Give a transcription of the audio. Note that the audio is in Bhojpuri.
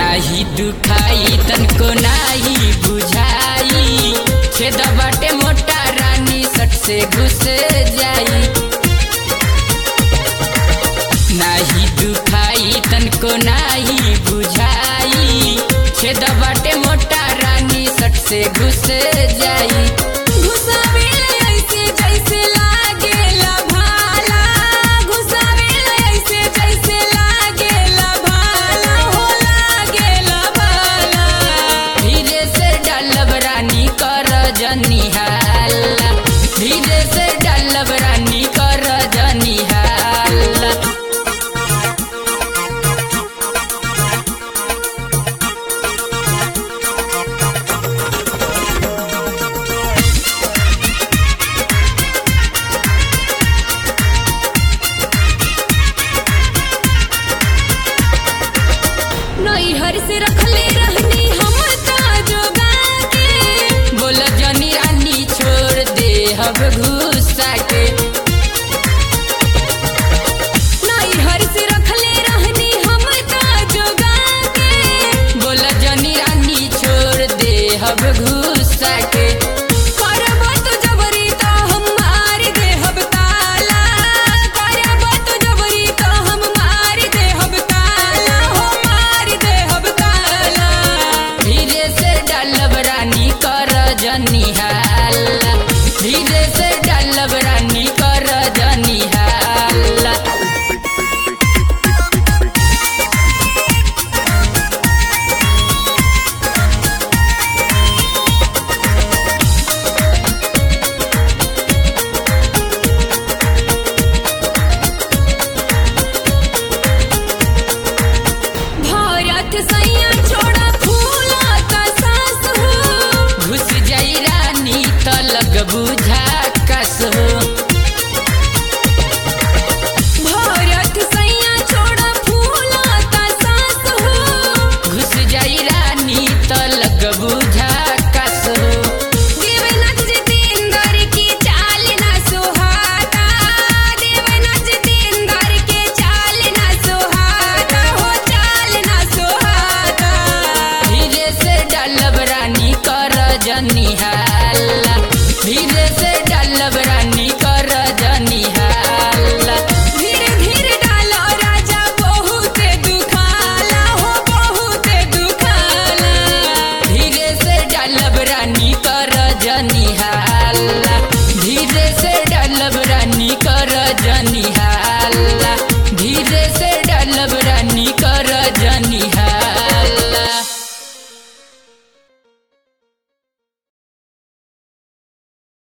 नाही दुखाई तनको नाही बुझाई छेद बाटे मोटा रानी सट से घुस जाई नाही दुखाई तनको नाही बुझाई छेद बाटे मोटा रानी सट से घुस जाई घुसावेला ऐसे जैसे लागेला भाला घुसावेला ऐसे जैसे लागेला भाला हो लागेला भाला धीरे से डालब रानी कर जनिहाला धीरे से डालब रानी कर जनिहाला नैहर से रखले रहनी हम जोगा के बोल जनी रानी छोड़ दे हब घुसा के नैहर से रखले रहनी हम जोगा के बोल जनी रानी छोड़ दे हब घुसा के करब तो जबरी तो हम मार देहब ताला करब तो जबरी तो हम मार देहब ताला हो मार देहब ताला धीरे से डालब रानी कर जनिहाला धीरे से डालब रानी कर जनिहाला भारत सै